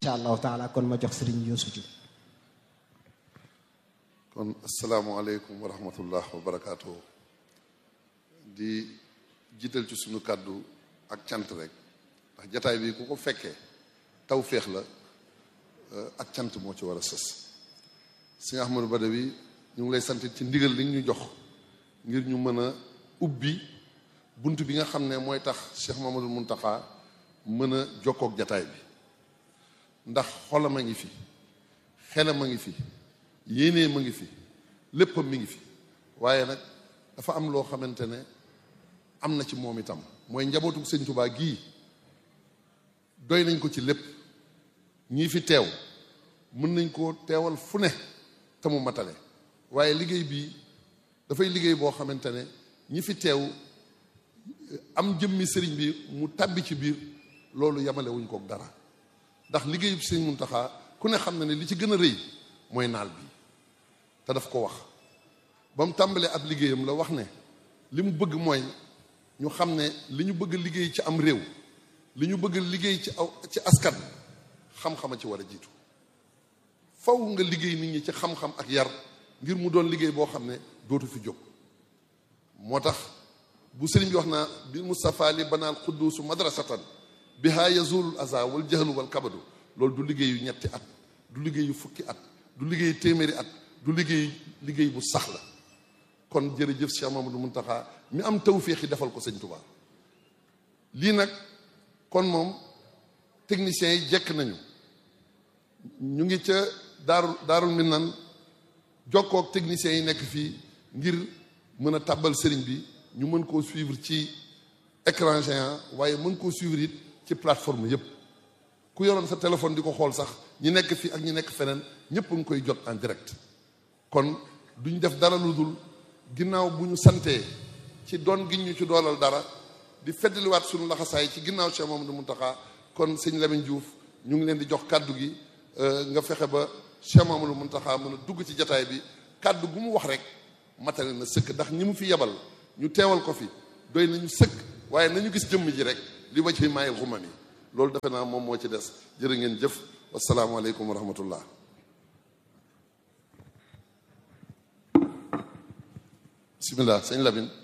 incha allahu taala kon ma jox sëriñ Youssou Diouf kon asalaamualeykum wa rahmatullah wa barakaatu di jiital ci suñu kàddu ak cant rek ndax jataay bi ku ko fekkee taw féex la ak cant moo ci war a sës sëñ Ahmadou Badawi ñu ngi lay sant ci ndigal li ñu jox ngir ñu mën a ubbi bunt bi nga xam ne mooy tax Cheikh Mamadou Muntaxa mën a jokkook jataay bi ndax xolam a ngi fi xelam a ngi fi yéenee ma ngi fi léppam mi ngi fi waaye nag dafa am loo xamante ne am na ci moom itam mooy njabootu sëñ Tubaa gii doy nañ ko ci lépp ñii fi teew mën nañ koo teewal fu ne te mu matale waaye liggéey bii dafay liggéey boo xamante ne ñi fi teew am jëmmi sëriñ bi mu tàbbi ci biir loolu yamale wuñ kook dara ndax liggéeyu sëriñ Muntaxa ku ne xam na ne li ci gën a rëy mooy naal bi te daf ko wax ba mu tàmbalee ab liggéeyam la wax ne li mu bëgg mooy ñu xam ne li ñu bëgg liggéey ci am réew li ñu bëgg liggéey ci aw ci askan xam-xama ci war a jiitu faw nga liggéey nit ñi ci xam-xam ak yar ngir mu doon liggéey boo xam ne dootu fi jóg moo tax bu sëriñ bi wax naa bi Mustafa li banaal xudduusu madrasatan biha yazulul aza wal jahlu wal kabadu loolu du liggéeyu ñetti at du liggéeyu fukki at du liggéey téeméeri at du liggéey liggéey bu sax la kon jërëjëf Cheikh Mamadou Muntaxa mi am tawféex yi defal ko sëñ Tuubaa lii nag kon moom techniciens yi jekk nañu ñu ngi ca daaru daarul minan jokkook techniciens yi nekk fii ngir mën a tàbbal sëriñ bi ñu mën koo suivre ci écran géant waaye mën koo suivre it ci plateforme yépp ku yoroon sa téléphone di ko xool sax ñi nekk fii ak ñi nekk feneen ñëpp a ngi koy jot en direct kon duñ def dara lu dul ginnaaw bu ñu santee ci doon gi ñu ci doolal dara di feddaliwaat suñu laxasaay ci ginnaaw Cheikh Mamadou Muntaxa kon sëñ Lamine Diouf ñu ngi leen di jox kàddu gi nga fexe ba Cheikh Mamadou Muntaxa mën a dugg ci jataay bi kàddu gu mu wax rek matale na sëkk ndax ñi mu fi yebal ñu teewal ko fi doy nañu sëkk waaye nañu gis jëmm ji rek li ma ci maayil xumam yi loolu defe naa moom moo ci des jërë ngeen jëf wasalaamualeykum wa rahmatullah bisimilah sëñ Lamine